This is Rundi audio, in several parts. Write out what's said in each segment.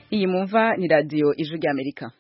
iyi mumva ni radiyo ijwi ry'amerika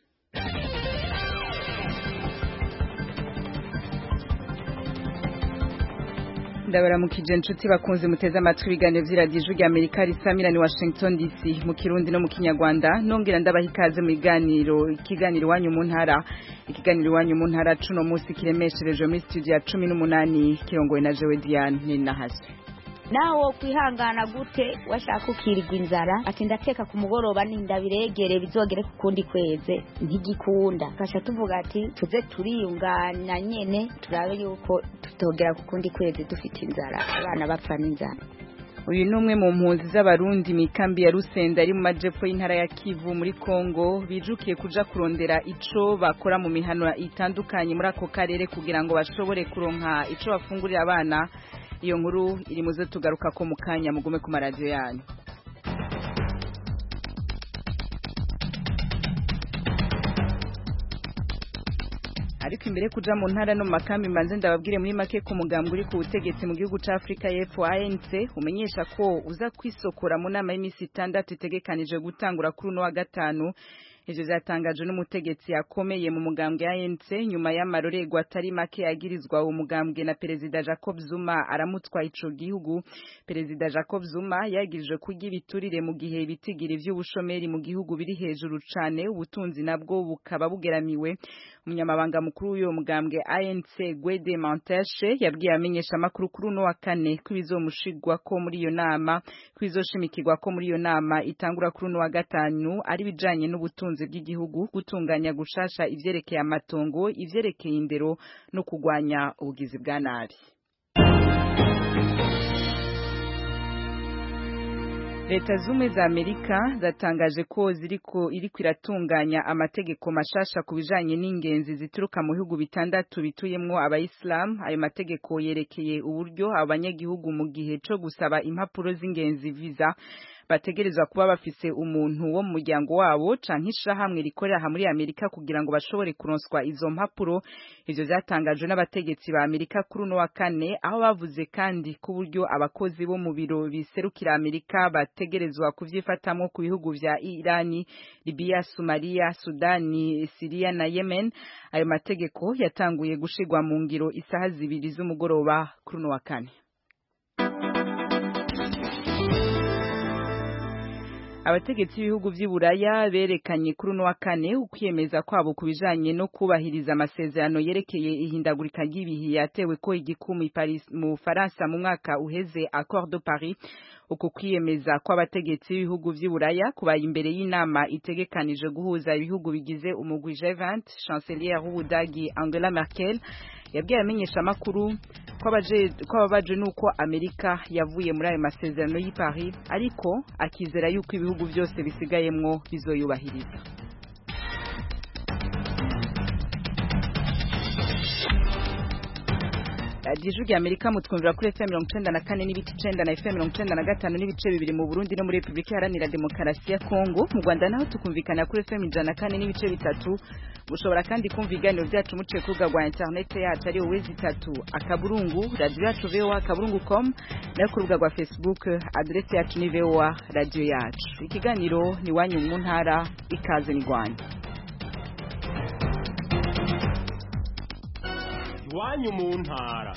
ndabaramukije inshuti bakunze muteze amatwi ibiganiro by'iradiyo ijwi ry'amerika risamira ni washington dc mu kirundi no mu kinyarwanda nongera ndabaha ikaze mu biganiro ikiganiro iwanyu mu ntara ikiganiro iwanyu mu ntara cuno munsi kiremeshereje muri studio ya cumi n'umunani kirongowe na jewe diane ninahazwe naho kwihangana gute washaka ukirirwa inzara ati ndateka ku mugoroba nindabiregere bizogere ku kundi kweze ntigikunda kasha tuvuga ati tuze turiyungana nyene turabe yuko tutogera ku kundi kwezi dufite inzara abana bapfa n'inzara uyu ni umwe mu mpunzi z'abarundi mu ikambi ya rusenda ari mu majepfo y'intara ya kivu muri kongo bijukiye kuja kurondera ico bakora mu mihano itandukanye muri ako karere kugira ngo bashobore kuronka ico bafungurira abana iyo nkuru iri muze tugaruka ko mu kanya mugume ku maradiyo yanyu ariko imbere kuja mu ntara no mu makambi mbanze ndababwire muri make ku mugambwe uri ku butegetsi mu gihugu ca Afrika y'Epfo ANC umenyesha ko uza kwisokora mu nama y'imisi itandatu itegekanije gutangura kuri uno wa gatanu ivyo vyatangajwe n'umutegetsi akomeye mu mugambwe ya ANC nyuma y'amarorerwa atari make yagirizwa uwo mugambwe na perezida Jacob Zuma aramutswa ico gihugu perezida Jacob Zuma yagirijwe kurya ibiturire mu gihe ibitigira ivy'ubushomeri mu gihugu biri hejuru cane ubutunzi nabwo bukaba bugeramiwe umunyamabanga mukuru w'uyo mugambwe ANC Gwede Manteshe yabwiye amenyesha amakuru kuri uno wa kane ko ibizomushigwa ko muri iyo nama ko bizoshimikirwa ko muri iyo nama itangura kuri uno wa gatanu ari bijanye n'ubutunzi bw'igihugu gutunganya gushasha ivyerekeye amatongo ivyerekeye indero no kugwanya ubugizi bwa nabi leta zumwe za amerika zatangaje ko ziriko iriko iratunganya amategeko mashasha ku bijanye n'ingenzi zituruka mu bihugu bitandatu bituyemwo abayisilamu ayo mategeko yerekeye uburyo abanyagihugu mu gihe co gusaba impapuro z'ingenzi visa bategerezwa kuba bafise umuntu wo mu muryango wabo canke ishirahamwe rikorera aha muri Amerika kugira ngo bashobore kuronswa izo mpapuro ivyo vyatangajwe n'abategetsi ba Amerika kuri uno wa kane aho bavuze kandi ku buryo abakozi bo mu biro biserukira Amerika bategerezwa kuvyifatamwo ku bihugu vya Irani, Libya, Somalia, Sudani, Syria na Yemen ayo mategeko yatanguye gushigwa mu ngiro isaha zibiri z'umugoroba kuri uno wa kane abategetsi b'ibihugu vy'i Buraya berekanye kuri uno wa kane ukwiyemeza kwabo ku bijanye no kubahiriza amasezerano yerekeye ihindagurika ry'ibihe yatewe ko igikumi Paris mu Faransa mu mwaka uheze Accord de Paris uku kwiyemeza kw'abategetsi b'ibihugu vy'i Buraya kubaye imbere y'inama itegekanije guhuza ibihugu bigize umugwi G20 chancelière w'Ubudagi Angela Merkel yabwiye amenyesha amakuru ko ababaje nuko Amerika yavuye muri ayo masezerano y'i Paris ariko akizera yuko ibihugu byose bisigayemwo bizoyubahiriza radiyo rya amerika mutwumvira kuri fm mirongo icenda na kane n'ibice icenda na fm mirongo icenda na gatanu n'ibice bibiri mu burundi no muri repubulika iharanira demokarasi ya kongo mu rwanda naho tukumvikana kuri fm ijana na kane n'ibice bitatu mushobora kandi kumva ibiganiro byacu muciye ku rubuga rwa interinete yacu ari wowe zitatu akaburungu radiyo yacu voa akaburungu com nayo ku rubuga rwa facebook aderesi yacu ni voa radiyo yacu ikiganiro ni iwanyu mu ntara ikaze ni rwanda iwanyu mu ntara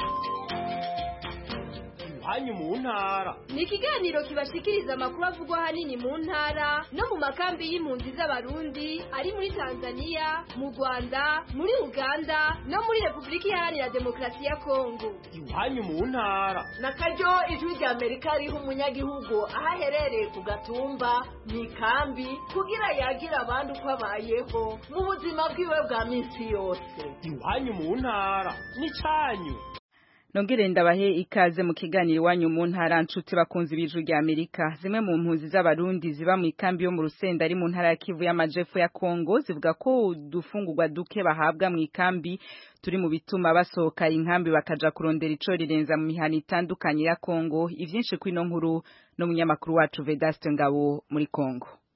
iwanyu mu ntara ni ikiganiro kibashikiriza amakuru avugwa ahanini mu ntara no mu makambi y'impunzi z'abarundi ari muri tanzania mu rwanda muri uganda no muri repubulika iharanira demokarasi ya kongo iwanyu mu ntara na karyo ijwi rya amerika riha umunyagihugu aho aherereye ku gatumba mu ikambi kugira yagira abandi uko abayeho mu buzima bwiwe bwa minsi yose iwanyu mu ntara n'icyanyu nongere ndabahe ikaze mu kiganiro iwanyu mu ntara nshuti bakunzi b'ijwi rya Amerika zimwe mu mpunzi z'abarundi ziba mu ikambi yo mu Rusenda ari mu ntara ya Kivu y'amajepfo ya Kongo zivuga ko udufungurwa duke bahabwa mu ikambi turi mu bituma basohoka inkambi bakaja kurondera ico rirenza mu mihana itandukanye ya Kongo ivyinshi kwino nkuru no munyamakuru wacu Vedaste Ngabo muri Kongo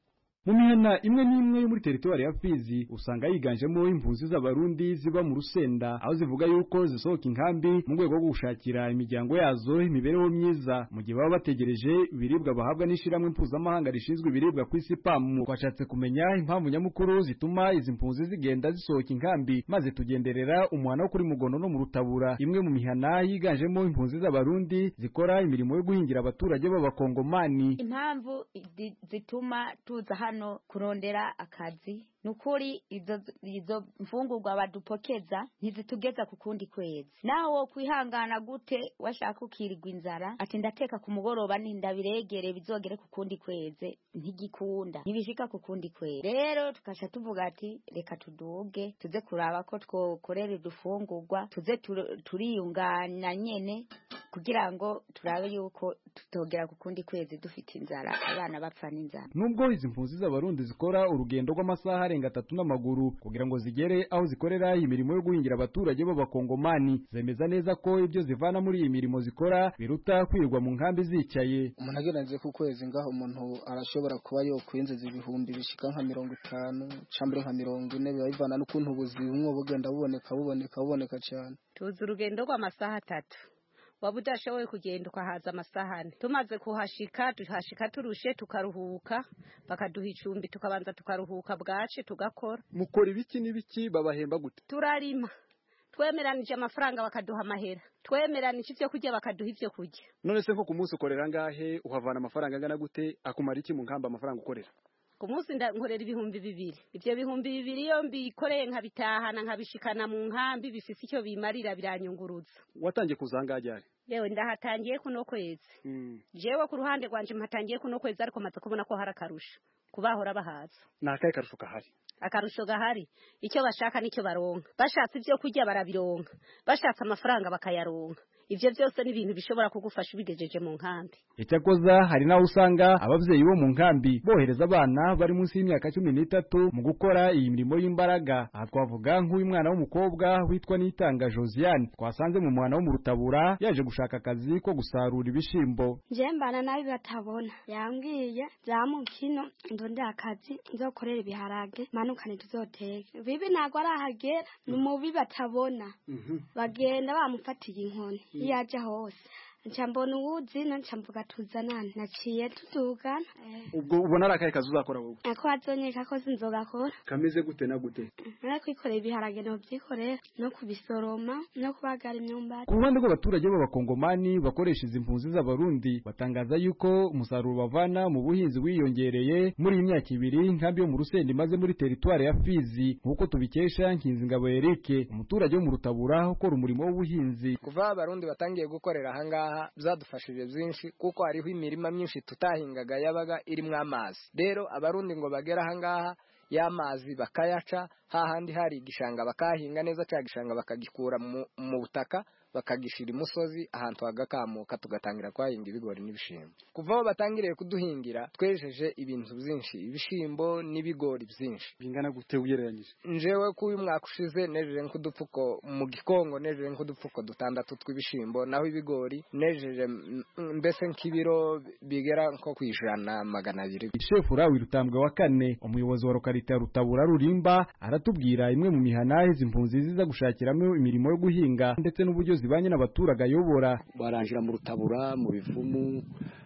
mu mihana imwe n'imwe yo muri teritwari ya Fizi usanga yiganjemo impunzi z'abarundi ziba mu rusenda aho zivuga yuko zisohoka inkambi mu rwego rwo gushakira imiryango yazo imibereho myiza mu gihe baba bategereje ibiribwa bahabwa n'ishiramwe mpuzamahanga rishinzwe ibiribwa ku isi PAM twashatse kumenya impamvu nyamukuru zituma izi mpunzi zigenda zisohoka inkambi maze tugenderera umuhana wo kuri mugono no mu rutabura imwe mu mihana yiganjemo impunzi z'abarundi zikora imirimo yo guhingira abaturage b'abakongomani impamvu zi- zituma tuza hano kurondera akazi nukuri izo izo mfungurwa badupokeza ntizitugeza ku kundi kwezi naho wo kwihangana gute washaka ukirirwa inzara ati ndateka ku mugoroba nindabiregere bizogere ku kundi kwezi ntigikunda ntibishika ku kundi kwezi rero tukaca tuvuga ati reka tuduge tuze kuraba ko twokorera udufungurwa tuze tur- turiyungana nyene kugira ngo turabe yuko tutogera ku kundi kwezi dufite inzara abana bapfa n'inzara nubwo izi mpunzi z'abarundi zikora urugendo rw'amasaha arenga atatu n'amaguru kugira ngo zigere aho zikorera imirimo yo guhingira abaturage b'abakongomani zemeza neza ko ibyo zivana muri iyi mirimo zikora biruta kwirirwa mu nkambi zicaye umuntu agereranije ku kwezi ngaho umuntu arashobora kuba yokwinjiza ibihumbi bishika nka mirongo itanu cambere nka mirongo ine biba bivana n'ukuntu ubuzima bugenda buboneka buboneka buboneka cyane tuzi urugendo rw'amasaha atatu waba udashoboye kugenda ukahaza amasaha ane tumaze kuhashika tuhashika turushe tukaruhuka bakaduha icumbi tukabanza tukaruhuka bwace tugakora mukora ibiki n'ibiki babahemba gute turarima twemeranije amafaranga bakaduha amahera twemeranije ivyo kurya bakaduha ivyo kurya none se nko ku munsi ukorera ngahe uhavana amafaranga angana gute akumara iki mu nkamba amafaranga ukorera ku munsi nda- nkorera ibihumbi bibiri ivyo bihumbi bibiri iyo mbikoreye nkabitahana nkabishikana mu nkambi bifise icyo bimarira biranyunguruza watangiye kuzanga ryari yewe ndahatangiye kuno kwezi jewe ku ruhande rwanje mpatangiye kuno kwezi ariko maze kubona ko hari akarusho kubahora bahaza ni akahe karusho kahari akarusho gahari icyo bashaka nicyo baronka bashatse ibyo kurya barabironka bashatse amafaranga bakayaronka ivyo byose ni ibintu bishobora kugufasha ubigejeje mu nkambi icyakoza hari n'aho usanga ababyeyi bo mu nkambi bohereza abana bari munsi y'imyaka cumi n'itatu mu gukora iyi mirimo y'imbaraga aha twavuga nk'uyu mwana w'umukobwa witwa Nitanga Josiane twasanze mu mwana wo mu rutabura yaje gushaka akazi ko gusarura ibishimbo je mbana nabi batabona yambwiye zamuka ino ndonde akazi nzokorera ibiharage manukane tuzoteke bibi ntabwo arahagera ni mubi batabona bagenda bamufatiye inkoni iyo ajya hose nca mbona uwuzina nca mvuga tuzanane naciye tudugana ubwo ubona ari akahe kazi uzakora wowe ako azonyeka ko sinzogakora kameze gute na gute nara kwikorera ibiharage nobyikorera no kubisoroma no kubagara imyumbati ku ruhande rw'abaturage b'abakongomani bakoresha izi mpunzi z'abarundi batangaza yuko umusaruro bavana mu buhinzi wiyongereye muri iyi myaka ibiri nkambi yo mu rusenda imaze muri teritwari ya fizi nk'uko tubikesha nkinzingabo erike umuturage wo mu rutabura ukora umurimo w'ubuhinzi kuva abarundi batangiye gukorera ahangaha byadufashije byinshi kuko hariho imirima myinshi tutahingaga yabaga irimo amazi rero abarundi ngo bagere ahangaha y'amazi bakayaca hahandi hari igishanga bakahinga neza cya gishanga bakagikura mu, mu butaka bakagishira imusozi ahantu hagakamuka tugatangira kwahinga ibigori n'ibishimbo kuva aho batangiriye kuduhingira twejeje ibintu byinshi ibishimbo n'ibigori byinshi bingana gute ugereranyije njewe ko uyu mwaka ushize nejeje nk'udupfuko mu gikongo nejeje nk'udupfuko dutandatu tw'ibishimbo naho ibigori nejeje mm, mbese nk'ibiro bigera nko ku ijana magana abiri shefu rawi rutambwe wa kane umuyobozi wa lokalite ya rutabura rurimba aratubwira imwe mu mihana izi mpunzi ziza gushakiramo imirimo yo guhinga ndetse n'uburyo zibanye n'abaturage ayobora baranjira mu rutabura mu bivumu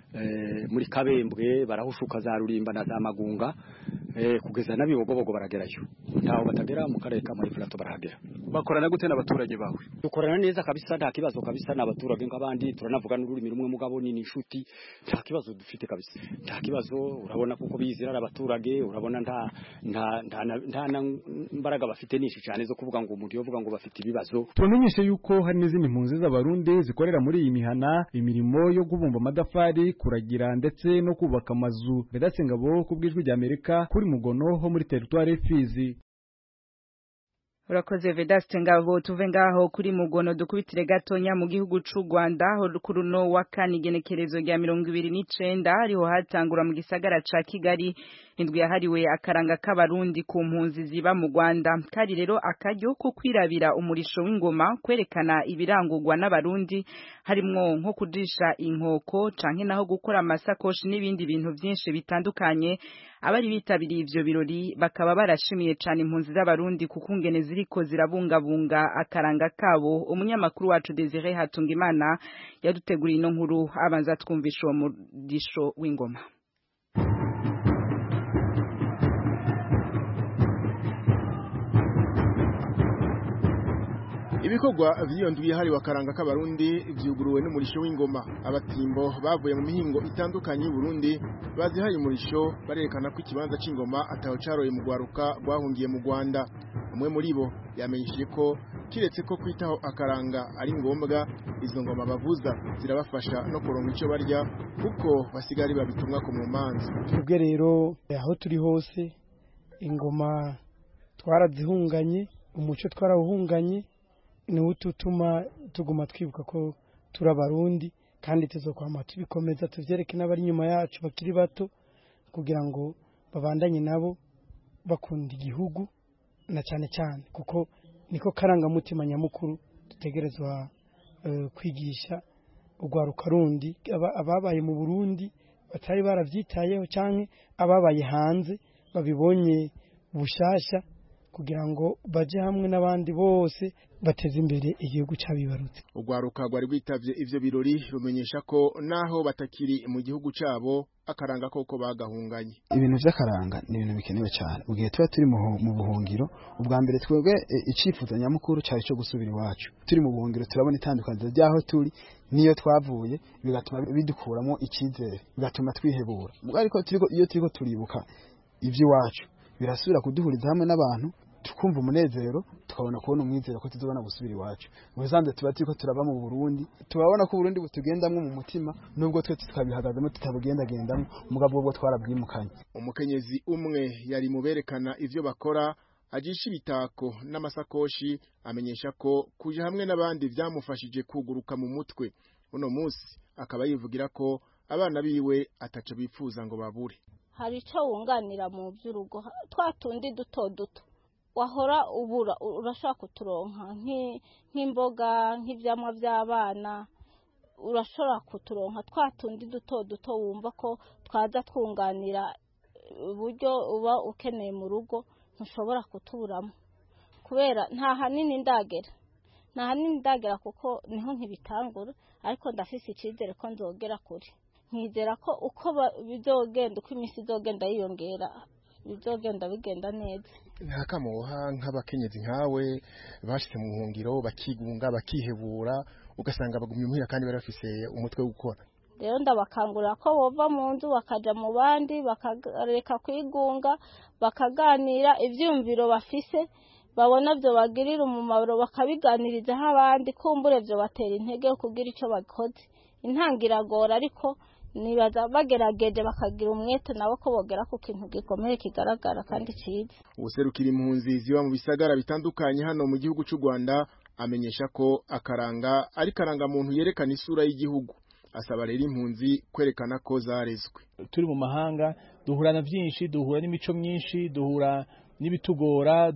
eh, muri kabembwe barahushuka za rurimba na za magunga eh, kugeza n'abibogobogo baragerayo ntaho batagera mu karere ka marifurato barahagera bakorana gute n'abaturage bawe dukorana neza kabisa nta kibazo kabisa n'abaturage nk'abandi turanavuga n'ururimi rumwe mugabo ni inshuti nta kibazo dufite kabisa nta kibazo urabona kuko bizira ari abaturage urabona nta nta nta nta nta mbaraga bafite nyinshi cyane zo kuvuga ngo umuntu yovuga ngo bafite ibibazo tubamenyeshe yuko hari n'izindi mpunzi z'abarundi zikorera muri iyi mihana imirimo yo kubumba amadafari kuragira ndetse no kubaka amazu Vedaste Ngabo ku bw'ijwi ry'Amerika kuri Mugono ho muri teritwari Fizi urakoze vedaste ngabo tuve ngaho kuri mugono dukubitire gatonya mu gihugu c'u Rwanda aho kuri uno wa kane igenekerezo rya mirongo ibiri n'icenda ariho hatangura mu gisagara ca Kigali indwi yahariwe akaranga k'abarundi ku mpunzi ziba mu Rwanda kari rero akaryo ko kwirabira umurisho w'ingoma kwerekana ibirangurwa n'abarundi harimwo nko kujisha inkoko canke naho gukora amasakoshi n'ibindi bintu byinshi bitandukanye abari bitabiriye ivyo birori bakaba barashimiye cane impunzi z'abarundi kuko ingene ziriko zirabungabunga akaranga kabo umunyamakuru wacu Desire Hatungimana yaduteguriye ino nkuru abanza twumvisha uwo murisho w'ingoma ibikorwa vy'iyo ndwi yahariwe akaranga k'abarundi vyuguruwe n'umurisho w'ingoma abatimbo bavuye mu mihingo itandukanye y'uburundi bazihaye umurisho barerekana ko ikibanza c'ingoma ataho caroye mu rwaruka rwahungiye mu rwanda umwe muri bo yamenyesheje ko kiretse ko kwitaho akaranga ari ngombwa izo ngoma bavuza zirabafasha no kuronka ico barya kuko basigari babitumwa ku mumanza twebwe rero aho turi hose ingoma twarazihunganye umuco twarawuhunganye niwo utuma tuguma twibuka ko turi abarundi kandi tuzokwama tubikomeza tuvyereke n'abari inyuma yacu bakiri bato kugira ngo babandanye nabo bakunda igihugu na cyane cyane kuko niko karangamutima nyamukuru dutegerezwa uh, kwigisha urwaruka rundi ababaye mu Burundi batari baravyitayeho canke ababaye hanze babibonye bushasha kugira ngo baje hamwe n'abandi bose bateze imbere igihugu cyabibarutse urwaruka rwari rwitavye ivyo birori rumenyesha ko naho batakiri mu gihugu cabo akaranga koko bagahunganye ibintu vy'akaranga ni ibintu bikenewe cyane mu gihe tuba turi mu buhungiro ubwa mbere twebwe icifuzo nyamukuru cyari cyo gusubira iwacu turi mu buhungiro turabona itandukaniro ry'aho turi niyo twavuye bigatuma bidukuramo icyizere bigatuma twihebura ariko iyo turiko turibuka ivy'iwacu birasubira kuduhuriza hamwe n'abantu tukumva umunezero tukabona kubona umwizero ko tuzobona gusubira iwacu ubusanzwe tuba turiko turaba mu Burundi tubabona ko Burundi butugendamwo mu mutima nubwo twe tukabihagazemo tutabugendagendamwo mugabo ubwo twarabwimukanye umukenyezi umwe yari mu berekana ivyo bakora ajisha ibitako n'amasakoshi amenyesha ko kuja hamwe n'abandi vyamufashije kuguruka mu mutwe uno musi akaba yivugira ko abana biwe ataco bipfuza ngo babure hari ico wunganira mu vy'urugo twa tundi duto duto wahora ubura urashobora kuturonka nk'imboga nk'ivyamwa vy'abana urashobora kuturonka twa tundi duto duto wumva ko twaza twunganira uburyo uba ukeneye mu rugo ntushobora kutuburamo kubera nta hanini ndagera nta hanini ndagera kuko niho nkibitangura ariko ndafise icyizere ko nzogera kure nkizera ko uko bizogenda uko iminsi izogenda yiyongera bizogenda bigenda neza ntakamuha nk'abakenyezi nkawe bashyize mu buhungiro bakigunga bakihebura ugasanga bagumye muhira kandi bari bafise umutwe wo gukora rero ndabakangurira ko bova mu nzu bakaja mu bandi bakareka kwigunga bakaganira ivyumviro bafise babona byo bagirira umumaro bakabiganirizaho abandi kumbure byo batera intege yo kugira icyo bakoze intangiragora ariko nibaza bagerageje bakagira umwete nabo ko bogera ku kintu gikomeye kigaragara kandi cyiza ubuserukira impunzi ziba mu bisagara bitandukanye hano mu gihugu cy'u Rwanda amenyesha ko akaranga ari karangamuntu yerekana isura y'igihugu asaba rero impunzi kwerekana ko zarezwe turi mu mahanga duhura na byinshi duhura n'imico myinshi duhura n'ibitugora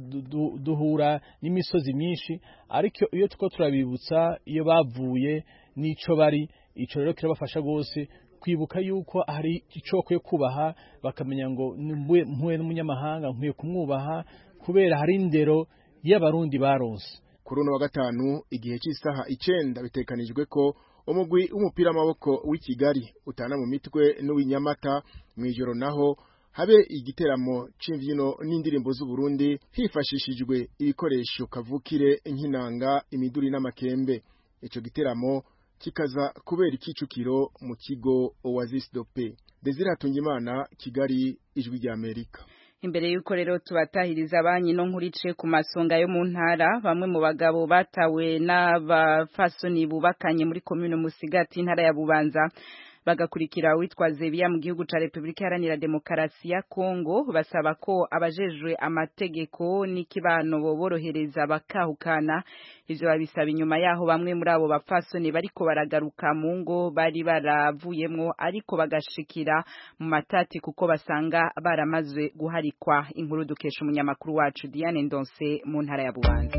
duhura n'imisozi myinshi ariko iyo tuko turabibutsa iyo bavuye n'ico bari ico rero kirabafasha rwose kwibuka yuko hari icoko yo kubaha bakamenya ngo mpuye n'umunyamahanga nkwiye kumwubaha kubera hari indero y'abarundi baronse kuri uno wa gatanu igihe cy'isaha icenda bitekanijwe ko umugwi w'umupira w'amaboko w'i Kigali utana mu mitwe n'uw'inyamata mu ijoro naho habe igiteramo c'imvyino n'indirimbo z'u Burundi hifashishijwe ibikoresho kavukire nk'inanga imiduri n'amakembe ico giteramo kikaza kubera ikicukiro mu kigo Oasis Dope Desire Hatungimana Kigali ijwi rya Amerika imbere yuko rero tubatahiriza banyi no nkurice ku masonga yo mu ntara bamwe mu bagabo batawe n'abafasoni bubakanye muri komune Musigati intara ya Bubanza bagakurikira witwa Zebiya mu gihugu ca Republika Iharanira Demokarasi ya Kongo basaba ko abajejwe amategeko n'ikibano boborohereza bakahukana ivyo babisaba inyuma yaho bamwe muri abo bapfasoni bariko baragaruka mu ngo bari baravuyemwo ariko bagashikira mu matati kuko basanga baramaze guharikwa inkuru dukesha umunyamakuru wacu Diane Ndonse mu ntara ya Bubanza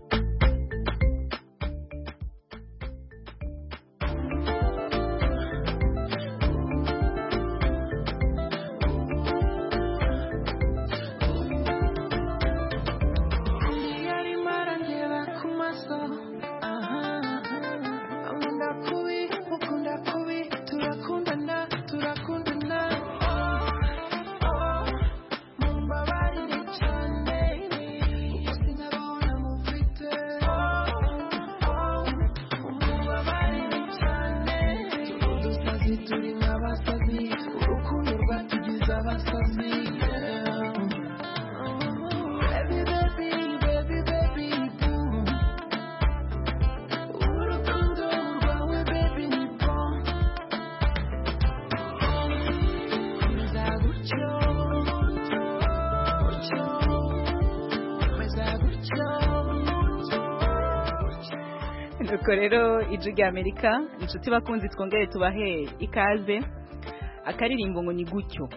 nuko rero ijwi rya amerika inshuti bakunzi twongere tubahe ikaze akaririmbo ngo ni gutyo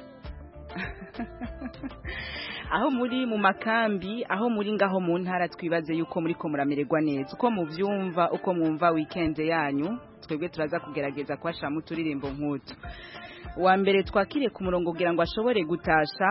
aho muri mu makambi aho muri ngaho mu ntara twibaze yuko muri ko muramererwa neza uko mubyumva uko mwumva weekend yanyu twebwe turaza kugerageza kubashiramo uturirimbo nk'utu wa mbere twakiriye ku murongo kugira ngo ashobore gutasha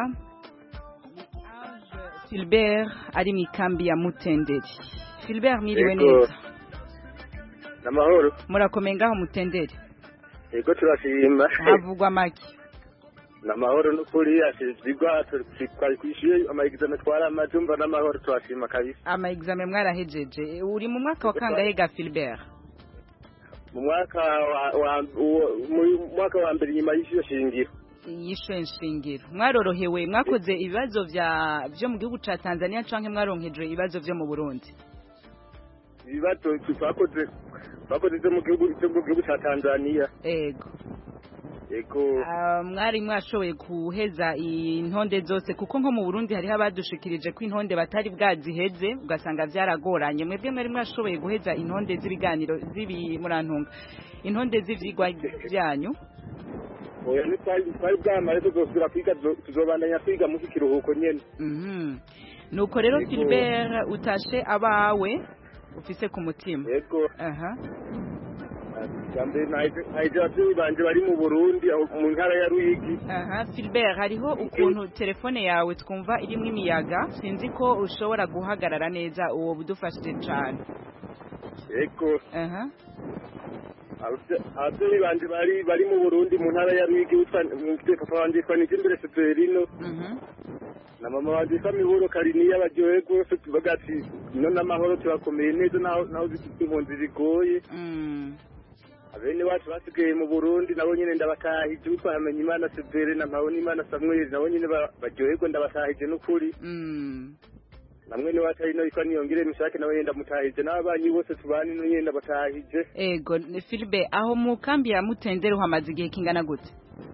Philbert ari mu ikambi ya Mutenderi Philbert mwiriwe neza namahoro murakomeye ngaho mutendere yego turashima havugwa make namahoro n'ukuri asizigwa twari kwishyuye amaegizame twaramaze umva n'amahoro turashima kabisa amaegizame mwarahejeje uri mu mwaka wa kangahe ga Philbert mu mwaka wa mu mwaka wa mbere nyuma y'ishyuye shingiro yishuye nshingiro mwarorohewe mwakoze ibibazo vya vyo mu gihugu ca Tanzania canke mwaronkejwe ibibazo vyo mu Burundi ibibazo twakoze twakoze ibyo mu gihugu cyo mu gihugu cya Tanzania ego ego mwari mwashoboye guheza intonde zose kuko nko mu Burundi hariho abadushikirije ko intonde batari bwaziheze ugasanga byaragoranye mwebwe mwari mwashoboye guheza intonde z'ibiganiro z'ibi murantunga intonde z'ivyigwa byanyu oya ni twari bwamare tuzosubira kwiga tuzobandanya kwiga mu kiruhuko nyene nuko rero Philbert utashe abawe ufise ku mutima yego aha jambe naije abavyeyi banje bari mu Burundi mu ntara ya Ruyigi aha Philbert hariho ukuntu telefone yawe twumva irimo imiyaga sinzi ko ushobora guhagarara neza uwo budufashije cane yego aha abavyeyi banje bari bari mu Burundi mu ntara ya Ruyigi witwa papa wanje yitwa Nijimbere Severino na mama wanje yitwa Miburo Kariniya baryohe rwose tuvuga ati ino n'amahoro turakomeye neza naho naho zifite impunzi zigoye abene wacu basigaye mu Burundi nabo nyene ndabatahije witwa Hamenyimana Severe na Mpabonimana Samuel nabo nyene baryoherwa ndabatahije n'ukuri namwe ni wacu ino yitwa niyongere mishake nawe nyene ndamutahije n'ababanyi bose tubana ino nyene ndabatahije ego Philbe aho mu kambi ya Mutendere uhamaze igihe kingana gute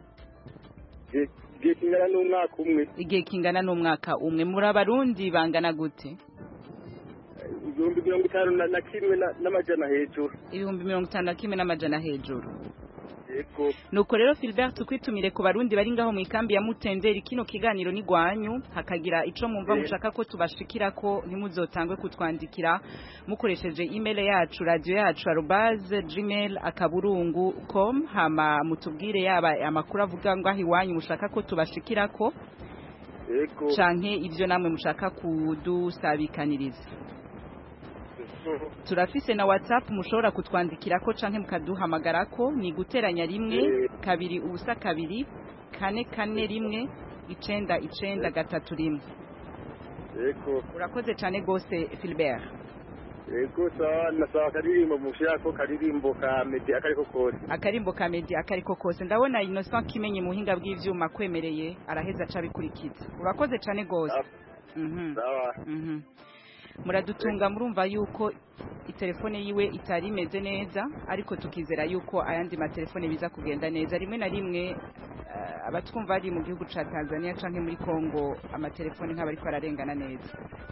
igihe kingana n'umwaka umwe igihe kingana n'umwaka umwe muri abarundi bangana gute ibihumbi mirongo itanu na kimwe n'amajana hejuru ibihumbi mirongo itanu na kimwe n'amajana hejuru yego nuko rero Philbert tukwitumire ku barundi bari ngaho mu ikambi ya Mutenderi kino kiganiro ni gwanyu hakagira ico mumva mushaka ko tubashikira ko ntimuzotangwe kutwandikira mukoresheje email yacu radio yacu arobase gmail akaburungu com hama mutubwire yaba amakuru avuga ngo aho iwanyu mushaka ko tubashikira ko yego canke ivyo namwe mushaka kudusabikaniriza turafise na whatsapp mushobora kutwandikira ko canke mukaduhamagara ko ni guteranya rimwe kabiri ubusa kabiri kane kane rimwe icenda icenda gatatu rimwe yego urakoze cane gose Philbert yego sawa nasaba akaririmbo mushirako karirimbo ka medi akariko kose akarimbo ka medi akariko kose ndabona Innocent kimenye muhinga bw'ivyuma kwemereye araheza aca bikurikiza urakoze cane gose mhm sawa mhm muradutunga murumva yuko itelefone yiwe itari imeze neza ariko tukizera yuko ayandi matelefone biza kugenda neza rimwe na rimwe eh, abatwumva ari mu gihugu ca Tanzania canke muri Kongo amatelefone nk'abariko ararengana neza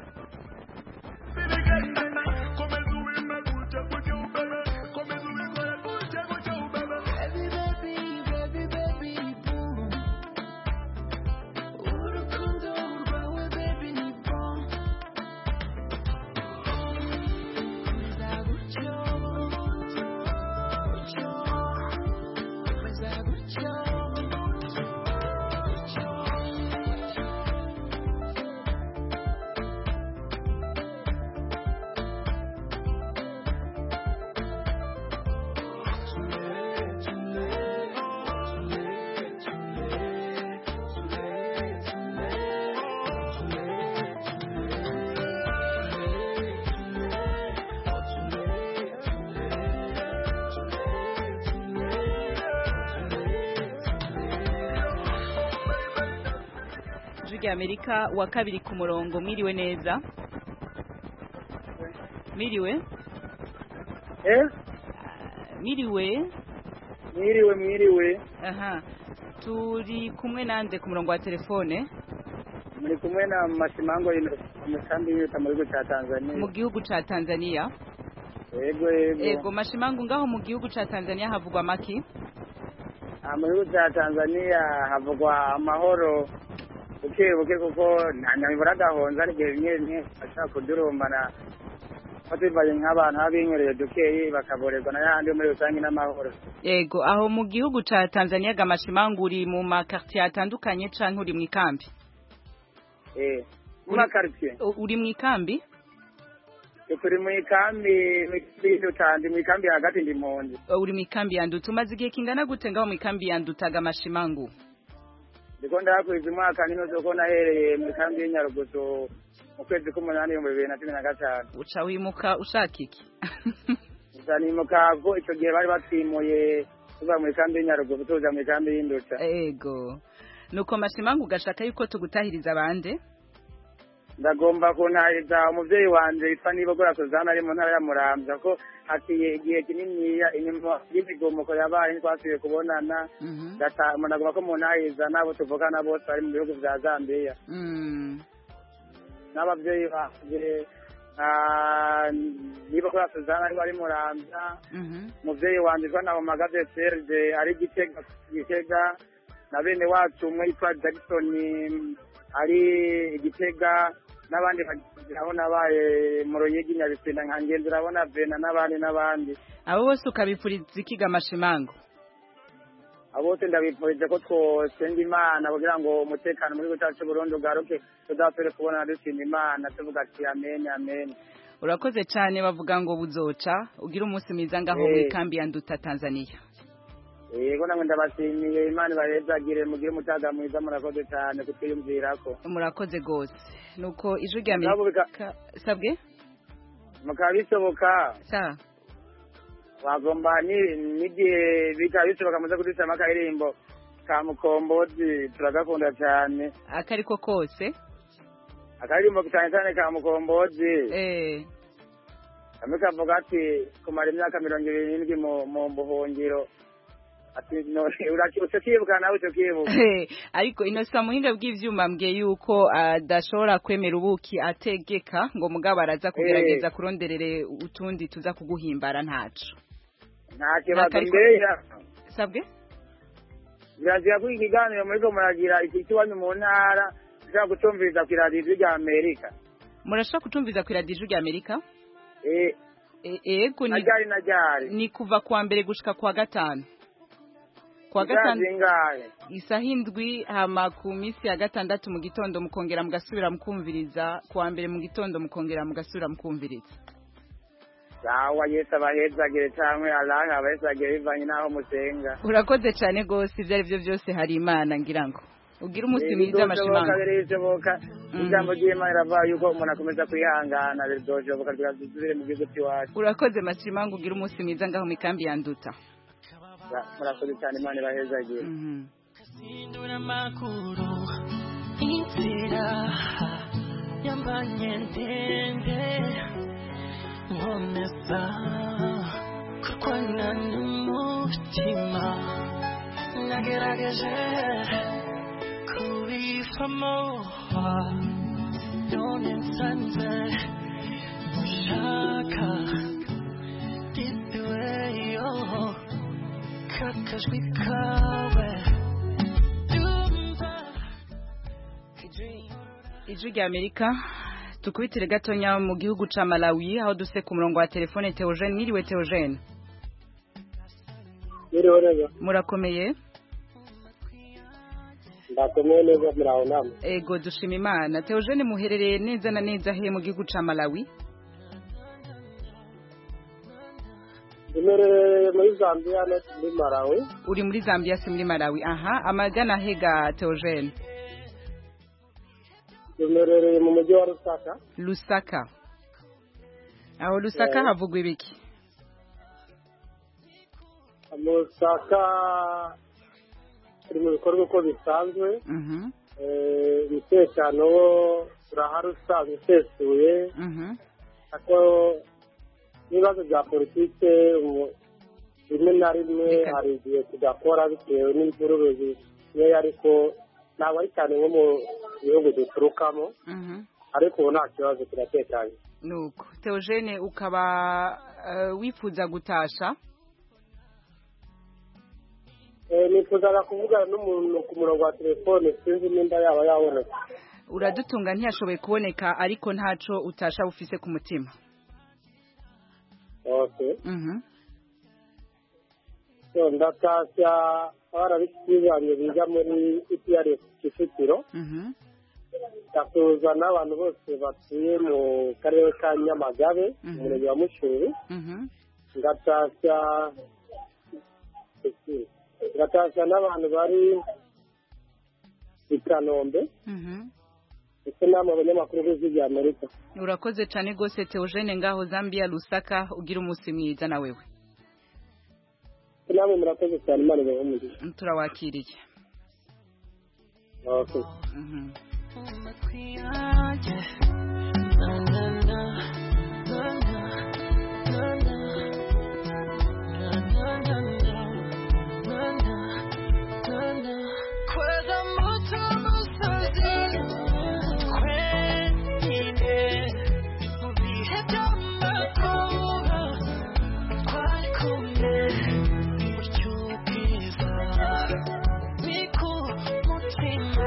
ijwi rya Amerika wa kabiri ku murongo mwiriwe neza mwiriwe eh mwiriwe mwiriwe mwiriwe aha turi kumwe nande ku murongo wa telefone muri kumwe na mashimango umusambi y'uta mu gihugu cya Tanzania mu gihugu ca Tanzania yego yego ego mashimangu ngaho mu gihugu ca Tanzania havugwa maki Ah, mu gihugu cya Tanzania havugwa amahoro buke buke kuko nta nyamibura agahonza ari igihe bimwe bimwe bashaka kudurumbana ko tubaye nk'abantu baba binyweriye dukeyi bakaborerwa na yandi muri rusange n'amahoro Ego aho mu gihugu ca Tanzania gamashimangu uri mu makartier atandukanye canke uri mu ikambi eh mu makartier U- uri mu ikambi turi mu ikambi mu tandi mu ikambi hagati ndi mpunzi Uh, uri mu ikambi ya Nduta umaze igihe kingana gute ngaho mu ikambi ya Nduta gamashimangu ndiko ndahakwiza umwaka n'inusu ko nahereye mu ikambi y'inyarugusu mu kwezi k'umunani ibihumbi bibiri na cumi na gatanu uca wimuka ushaka iki uzanimuka ko icyo gihe bari batwimuye tuva mu ikambi y'inyarugusu tuza mu ikambi y'induta ego nuko mashimangu ugashaka yuko tugutahiriza abande ndagomba kuntahiriza umuvyeyi wanje yitwa nibogora suzana ari mu ntara ya muramvya ko haciye igihe kininiya inyuma y'imigumuko yabaye ntitwasubiye kubonana ndata- ndagomba ko muntahiriza n'abo tuvugana bose bari mu bihugu vya zambiya Mm. n'abavyeyi banje nka nibogora suzana ari bari muramvya Mhm. umuvyeyi wanje yitwa nabomagaze serge ari gitega gitega na bene wacu umwe yitwa jackson ari igitega n'abandi bagizi aho nabaye mu ruyigi nyabitsinda nka ngenzi urabona vena n'abandi n'abandi abo bose ukabipfuriza iki gamashimangu abo bose ndabifurije ko twosenga imana kugira ngo umutekano muri gihugu cyacu c'uburundi ugaruke tuzasubire kubonana dushima imana tuvuga ati amen amen urakoze cyane bavuga ngo buzoca ugira umunsi mwiza ngaho mu Eh. ikambi ya Nduta Tanzania yego namwe ndabashimiye imana ibahezagire mugire umutaga mwiza murakoze cyane kutwiyumvirako murakoze gose nuko ijwi rya Nabo Amerika sabwe mukaba bisoboka sa wagomba ni- n'igihe bikaba bishoboka muze kudusama akaririmbo ka mukombozi turagakunda cyane akariko kose akaririmbo cyane cyane ka mukombozi eh kamwe kavuga ati kumara imyaka mirongo ibiri n'indwi mu- mu buhungiro ati none urakibuka ukibuka nawe ukibuka Eh, ariko inosa muhinga bw'ivyuma mbwiye yuko adashobora kwemera ubuki ategeka ngo mugabo araza kugerageza kuronderere utundi tuza kuguhimbara ntaco nta kibazo Ntakariko- mbeya sabwe birazira ko ikiganiro muriko muragira iki kiwanyu mu ntara ushobora gutumviriza ku iradiyo ijwi rya amerika murashobora kutumviza ku iradiyo ijwi rya Amerika Eh, E- ego ni najyari najyari ni kuva kuwa mbere gushika kuwa gatanu kuwa Isaha gatanu zingahe isaha indwi hama ku minsi ya gatandatu mu gitondo mukongera mugasubira mukumviriza kuwa mbere mu gitondo mukongera mugasubira mukumviriza sawa yesu abahezagire cyangwa alahe abahezagire bivanye n'aho musenga urakoze cyane rwose ibyo ari byo byose hari imana ngira ngo ugire umunsi Eh, mwiza bizoshoboka, amashimango birishoboka ijambo ry'imana riravuga yuko umuntu akomeza kwihangana bizoshoboka dusubire mu gihugu cy'iwacu urakoze mashimango ugire umunsi mwiza ngaho mu ikambi ya nduta Ra- murakoze cyane imana ibahezagire Sindura makuru inzira yambanye ndende nkomeza kurwana n'umutima nagerageje kubivamo none nsanze ushaka gipiweyo kakajwi kawe ijwi rya amerika tukubitire gatonya mu gihugu ca malawi aho duse ku murongo wa telefone teogene mwiriwe teogene Mwiriwe neza. murakomeye Ndakomeye neza muraho namwe. ego dushima imana teogene muherereye neza na neza he mu gihugu ca malawi Imerereye muri Zambia no muri Malawi. uri muri zambia si muri malawi aha amagana hega teogene Imerereye mu mujyi wa Lusaka. lusaka aho lusaka Eh. havugwa ibiki Lusaka turi mu bikorwa uko bisanzwe. Mhm, Eh, Umutekano wo urahari usanzwe usesuye. mhm. Ariko n'ibibazo bya politike umu- rimwe na rimwe hari igihe tudakora bitewe n'imvururu zikeya ariko ntabwo ari cyane nko mu bihugu duturukamo Mhm. ariko ubu nta kibazo kiratekanye nuko teogene ukaba eh, wifuza gutasha Eh, nifuzaga kuvugana n'umuntu ku murongo wa telefone sinzi nimba yaba yabonetse uradutunga ntiyashoboye kuboneka ariko ntaco utasha ufise ku mutima okay Mhm. so ndatashya abana banjye biga muri iprs kicukiro Mhm. ndasuhuza n'abantu bose batuye mu karere ka nyamagabe mu murenge wa mushuri Mhm. ngatashya ngatashya n'abantu bari i kanombe Mhm. ndetse n'abo abanyamakuru b'ijwi rya amerika urakoze cane gose teogene ngaho zambia lusaka ugira umunsi mwiza na wewe namwe murakoze cyane imana ibahe umugisha turawakiriye murakoze Mhm. Kweza muto musozi twenyine mu bihe by'amakuba twari kumwe buryo bwiza ni ku mutima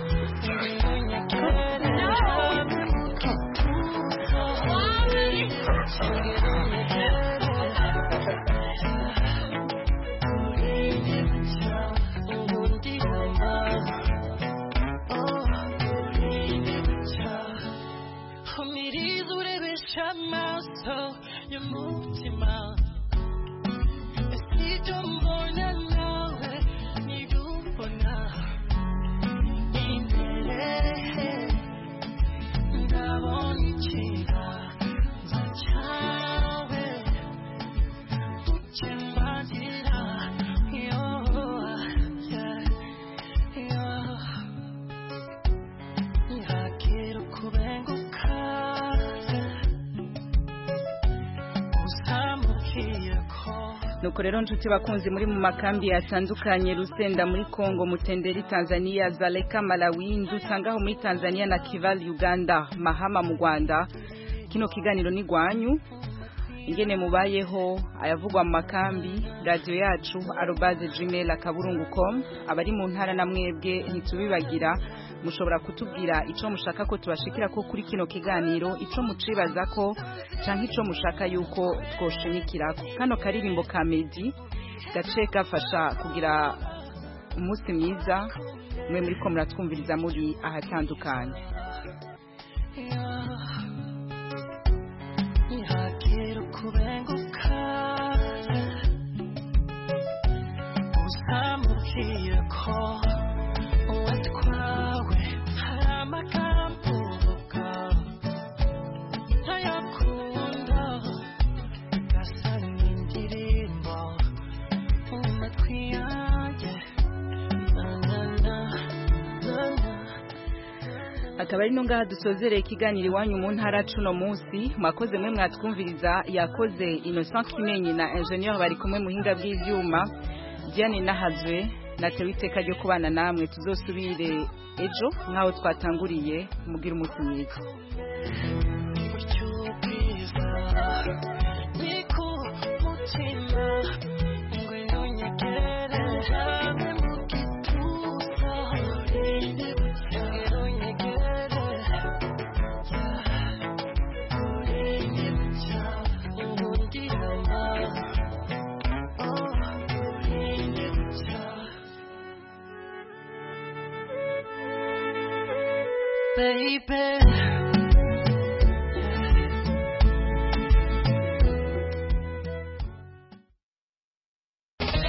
umiriza urebesha amaso y'umutima ese ibyo mbona nawe nibyo ubona imbere ndabona ikiganza cyawe ukimbagira yo yeah, yeah. ntakira ukubenguka uzamubwiye ko nuko rero nshuti bakunzi muri mu makambi yatandukanye rusenda muri congo mutenderi tanzania zaleka malawi ndusangaho muri tanzania na kival uganda mahama mu rwanda kino kiganiro ni gwanyu ingene mubayeho ayavugwa mu makambi radiyo yacu arobaze gmail akaburungu com abari mu ntara na mwebwe ntitubibagira mushobora kutubwira ico mushaka ko tubashikira ko kuri kino kiganiro ico mucibaza ko canke ico mushaka yuko twoshimikirako kano karirimbo ka medi gace gafasha kugira umunsi mwiza mwe muriko muratwumviriza muri ahatandukanye ntakira ukubenguka uzamubwiye ko watwawe hari amagambo uvuga ntayakunda gasa n'indirimbo mu matwi yanjye na na na na na akaba ari no ngaha dusozereye ikiganiro iwanyu mu ntara cuno munsi mwakoze mwe mwatwumviriza yakoze Innocent Kimenyi na Engineer bari kumwe muhinga bw'ivyuma Diane Nahazwe natewe iteka ryo kubana namwe tuzosubire ejo nkaho twatanguriye mugira umunsi mwiza niko mutima ngwino nyegere hamwe mu gituza ngwino nyegere nkundirana oh baby